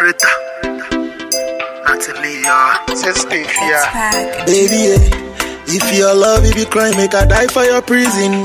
Rita. Natalie, yeah. Sensitive, yeah. Baby, yeah. if your love, if you cry, make I die for your prison.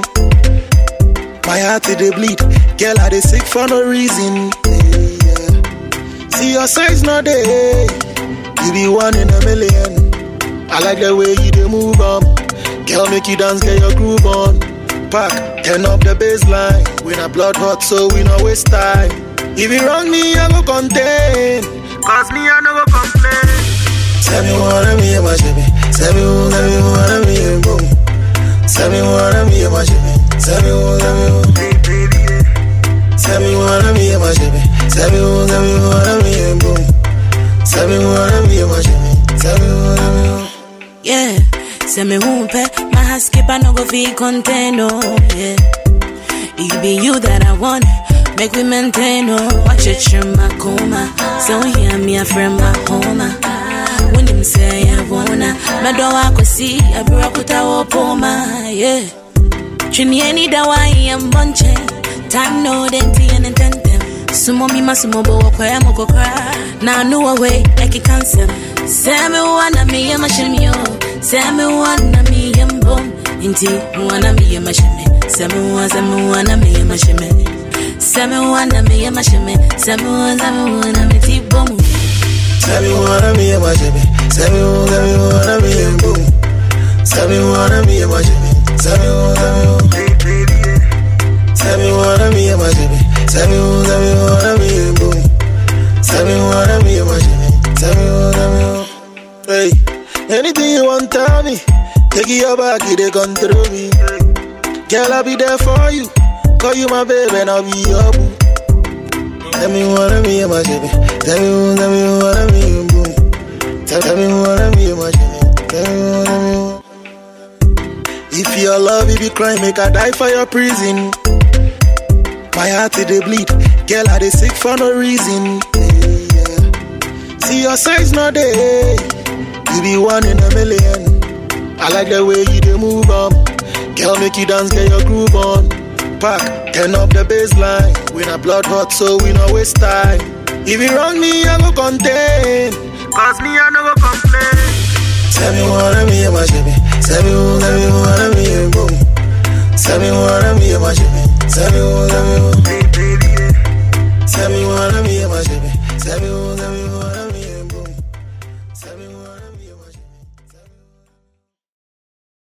My heart it dey bleed, girl I dey sick for no reason. Yeah, yeah. See your size not there, you be one in a million. I like the way you dey move on, girl make you dance, get your groove on. Pack, turn up the baseline. We not blood hot, so we no waste time. If you wrong me, I go contain. Cause me, I no go complain. Tell me what I'm here, my shimmy. Tell me who, tell me what I'm here, boom. Tell me what I'm here, my shimmy. Tell me who, tell me who. Hey, baby, yeah. Tell me what I'm here, my shimmy. Tell me who, tell me what I'm here, boom. Tell me what I'm here, my shimmy. Tell me what I'm here. Yeah, say me whoompe, my heart skip, I no go feel content, oh, yeah. It be you that I want, make we maintain, oh. Watch it, you my coma, so hear me, a friend, my home. When them say I wanna, my door I could see, I broke with our poma, yeah. Trini any da wa am bunche, time no denti and intentem. Sumo mi masumo bo kwa ya moko kra, na nu away like a cancer. Semi wana mi ya mashimio, semi wana mi ya mbom. Inti wana mi ya mashime, semi wana semi wana mi ya mashime. Semi wana mi ya mashime, semi wana semi wana mi ti bomu. Tell me what I'm here, my shimmy. Tell me who, tell me what I'm here, boom. Tell me what I'm here, my shimmy. Tell me who, tell me who. Hey, baby, yeah. Tell me what I'm here, my shimmy. Tell me who, tell me what I'm here, boom. Tell me what I'm here, my shimmy. Tell me who, tell me who. Hey, anything you want, tell me. Take it your back, you they control me. Girl, I'll be there for you. Call you my baby, and I'll be your boo. Tell me what I'm here, my shimmy. Tell me who, tell me what I'm here, boom. Tell, tell me what I'm here, my shimmy. Tell me what I'm here. If your love, if you cry, make I die for your prison. My heart it dey bleed, girl I dey sick for no reason. Yeah, yeah. See your size not there, you be one in a million. I like the way you dey move on, girl make you dance, get your groove on. Pack, turn up the baseline. We not blood hot, so we no waste time. If you wrong me, I go contain. Cause me, I no go complain. Tell me what I'm here, my shimmy. Tell me who, tell me what I'm here,